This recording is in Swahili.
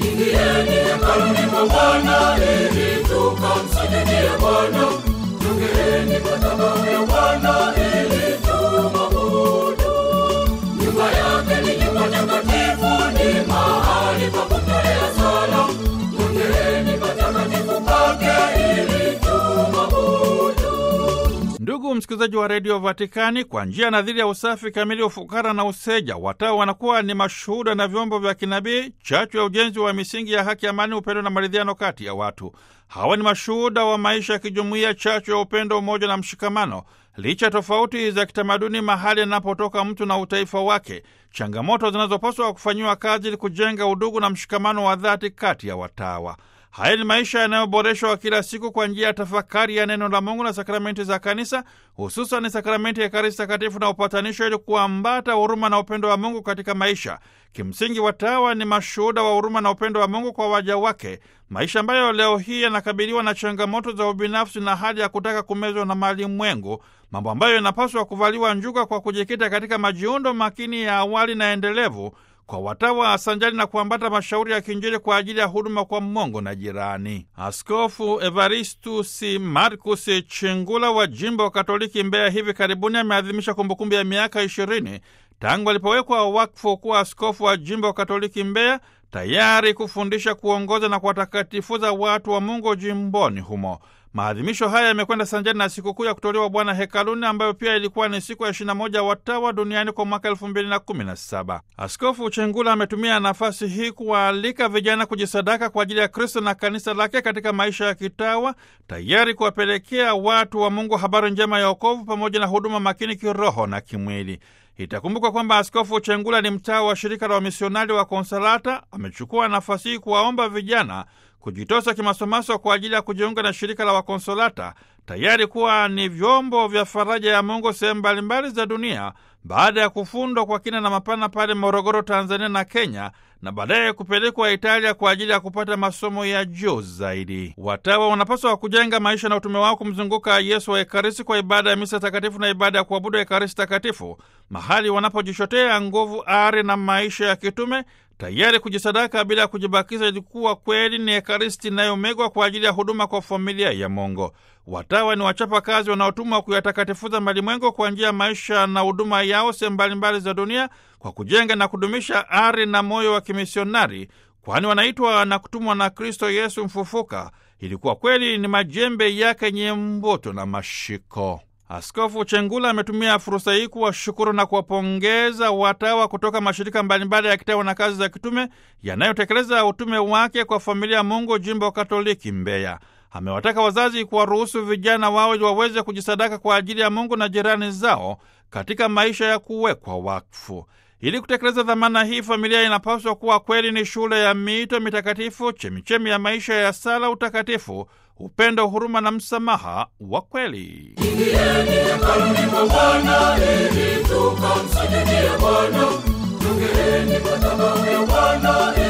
Ingieni hekaluni mwa Bwana ili tukamsujudie Bwana. Jongeeni madhabahu ya Bwana ili tumwabudu. Nyumba yake ni nyumba takatifu, ni mahali pa kutolea sala. Jongeeni patakatifu pake ili tumwabudu. Ndugu msikilizaji wa redio Vatikani, kwa njia nadhiri ya usafi kamili, ufukara na useja, watawa wanakuwa ni mashuhuda na vyombo vya kinabii, chachu ya ujenzi wa misingi ya haki, amani, upendo na maridhiano kati ya watu. Hawa ni mashuhuda wa maisha ya kijumuiya, chachu ya upendo, umoja na mshikamano, licha ya tofauti za kitamaduni mahali anapotoka mtu na utaifa wake, changamoto zinazopaswa kufanyiwa kazi ili kujenga udugu na mshikamano wa dhati kati ya watawa. Haya ni maisha yanayoboreshwa kila siku kwa njia ya tafakari ya neno la Mungu na sakramenti za Kanisa, hususan sakramenti ya Ekaristi Takatifu na upatanisho, ili kuambata huruma na upendo wa Mungu katika maisha. Kimsingi, watawa ni mashuhuda wa huruma na upendo wa Mungu kwa waja wake, maisha ambayo leo hii yanakabiliwa na changamoto za ubinafsi na hali ya kutaka kumezwa na mali mwengu, mambo ambayo yanapaswa kuvaliwa njuga kwa kujikita katika majiundo makini ya awali na endelevu kwa watawa sanjali na kuambata mashauri ya kiinjili kwa ajili ya huduma kwa Mungu na jirani. Askofu Evaristus Marcus Chingula wa jimbo wa Katoliki Mbeya hivi karibuni ameadhimisha kumbukumbu ya miaka ishirini tangu alipowekwa wakfu kuwa askofu wa jimbo wa Katoliki Mbeya, tayari kufundisha, kuongoza na kuwatakatifuza watu wa Mungu jimboni humo. Maadhimisho haya yamekwenda sanjani na sikukuu ya kutolewa Bwana hekaluni ambayo pia ilikuwa ni siku ya 21 watawa duniani kwa mwaka 2017. Askofu Chengula ametumia nafasi hii kuwaalika vijana kujisadaka kwa ajili ya Kristo na kanisa lake katika maisha ya kitawa, tayari kuwapelekea watu wa Mungu habari njema ya wokovu pamoja na huduma makini kiroho na kimwili. Itakumbukwa kwamba Askofu Chengula ni mtawa wa shirika la wamisionari wa Konsalata. Amechukua nafasi hii kuwaomba vijana kujitosa kimasomaso kwa ajili ya kujiunga na shirika la Wakonsolata, tayari kuwa ni vyombo vya faraja ya Mungu sehemu mbalimbali za dunia, baada ya kufundwa kwa kina na mapana pale Morogoro, Tanzania na Kenya, na baadaye kupelekwa Italia kwa ajili ya kupata masomo ya juu zaidi. Watawa wanapaswa kujenga maisha na utume wao kumzunguka Yesu wa Ekaristi kwa ibada ya misa takatifu na ibada ya kuabudu Ekaristi takatifu, mahali wanapojishotea nguvu, ari na maisha ya kitume tayari kujisadaka bila ya kujibakiza, ilikuwa kweli ni Ekaristi inayomegwa kwa ajili ya huduma kwa familia ya Mungu. Watawa ni wachapa kazi wanaotumwa kuyatakatifuza malimwengu kwa njia ya maisha na huduma yao sehemu mbalimbali za dunia, kwa kujenga na kudumisha ari na moyo wa kimisionari, kwani wanaitwa na kutumwa na Kristo Yesu mfufuka. Ilikuwa kweli ni majembe yake yenye mvuto na mashiko. Askofu Chengula ametumia fursa hii kuwashukuru na kuwapongeza watawa kutoka mashirika mbalimbali ya kitawa na kazi za kitume yanayotekeleza utume wake kwa familia ya Mungu jimbo Katoliki Mbeya. Amewataka wazazi kuwaruhusu vijana wao ili waweze kujisadaka kwa ajili ya Mungu na jirani zao katika maisha ya kuwekwa wakfu. Ili kutekeleza dhamana hii, familia inapaswa kuwa kweli ni shule ya miito mitakatifu, chemichemi ya maisha ya sala, utakatifu, upendo, huruma na msamaha wa kweli. Ingieni hekaluni mwa Bwana ili tukamsujudie Bwana. Jongeeni madhabahu ya Bwana